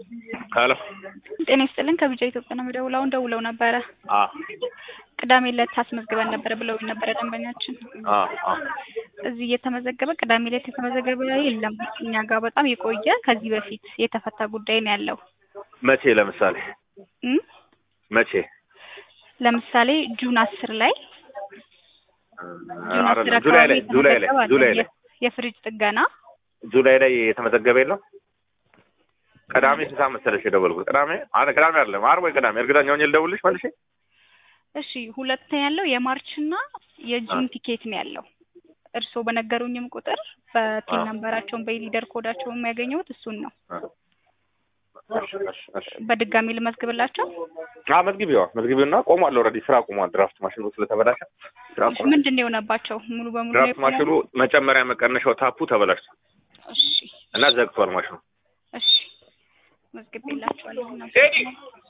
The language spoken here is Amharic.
ሄሎ ጤና ይስጥልን ከቢጃ ኢትዮጵያ ነው የምደውለው። አሁን ደውለው ነበረ አ ቅዳሜ ዕለት አስመዝግበን ነበረ ብለውኝ ነበረ ደንበኛችን። አ አ እዚህ እየተመዘገበ ቅዳሜ ዕለት የተመዘገበ የለም። እኛ ጋር በጣም የቆየ ከዚህ በፊት የተፈታ ጉዳይ ነው ያለው መቼ ለምሳሌ እም መቼ ለምሳሌ ጁን አስር ላይ ጁን አስር አይደለም ጁላይ ላይ አካባቢ ጁላይ ላይ የተመዘገበ አለ። ጁላይ ላይ የ- የፍሪጅ ጥገና ጁላይ ላይ የተመዘገበ የለም። ቅዳሜ ስንት ሰዓት መሰለሽ የደወልኩት? ቅዳሜ አረ ቅዳሜ አይደለም ዓርብ ወይ ቅዳሜ እርግጠኛ ሆኜ ልደውልልሽ መልሼ። እሺ ሁለት ያለው የማርች እና የጁን አ። ቲኬት ነው ያለው። እርስዎ በነገሩኝም ቁጥር በቲን አ። ነምበራቸውን በሊደር ኮዳቸውን የሚያገኘውት እሱን ነው። እሺ እሺ እሺ በድጋሚ ልመዝግብላቸው። አ መዝግቢዋ መዝግቢውና ቆሟል። ኦልሬዲ ስራ ቆሟል። ድራፍት ማሽኑ ስለተበላሸ ስራ እሺ ቆሟል። ምንድን ነው የሆነባቸው? ሙሉ በሙሉ ነው ድራፍት የቆመው? ማሽኑ መጨመሪያ መቀነሻው ታፑ ተበላሽቷል እሺ እና ዘግቷል ማሽኑ። እሺ መዝግቤላቸዋለሁ። ቴዲ